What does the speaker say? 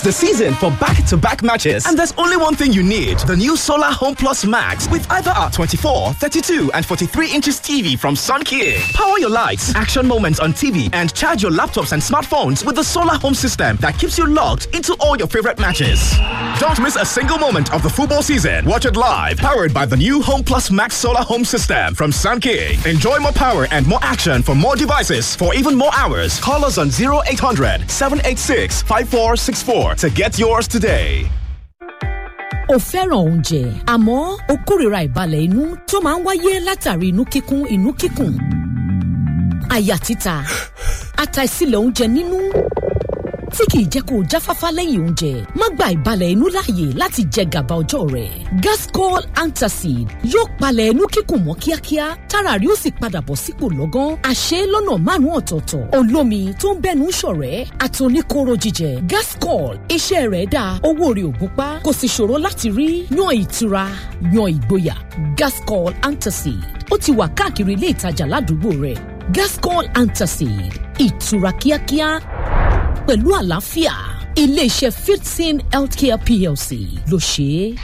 the season for back-to-back matches, and there's only one thing you need: the new Solar Home Plus Max with either our 24, 32, and 43 inches TV from Sun King. Power your lights, action moments on TV, and charge your laptops and smartphones with the Solar Home system that keeps you logged into all your favorite matches. Don't miss a single moment of the football season. Watch it live, powered by the new Home Plus Max Solar Home system from Sun King. Enjoy more power and more action for more devices for even more hours. Call us on 0800 786 5464 to get yours today. o fẹ́ràn oúnjẹ àmọ́ o kórìíra ìbalẹ̀ inú tó máa ń wáyé látàrí inú kíkún inú kíkùn àyà títa àtàìsílẹ̀ oúnjẹ nínú tí kìí jẹ́ kó o jáfáfá lẹ́yìn oúnjẹ má gba ìbalẹ̀ inú láàyè láti jẹ gàba ọjọ́ rẹ̀ gascol antacid yóò palẹ̀ inú kíkùn mọ́ kíákíá tára rí ó sì padà bọ̀ sípò lọ́gán àṣẹ lọ́nà márùn-ún ọ̀tọ̀ọ̀tọ̀ olómi tó ń bẹ́nu ṣọ̀rẹ́ àtòníkóró jíjẹ gascol iṣẹ́ rẹ̀ dáa owó rẹ̀ ò gúnpá kò sì ṣòro láti rí yan ìtura yan ìgboyà gascol antacid ó ti wà káàkiri ilé ìtajà ládùúgbò rẹ̀ gascol antacid ìtura kíákíá pẹ̀lú àlàáfíà iléeṣẹ́ fifteen healthcare plc ló ṣe é.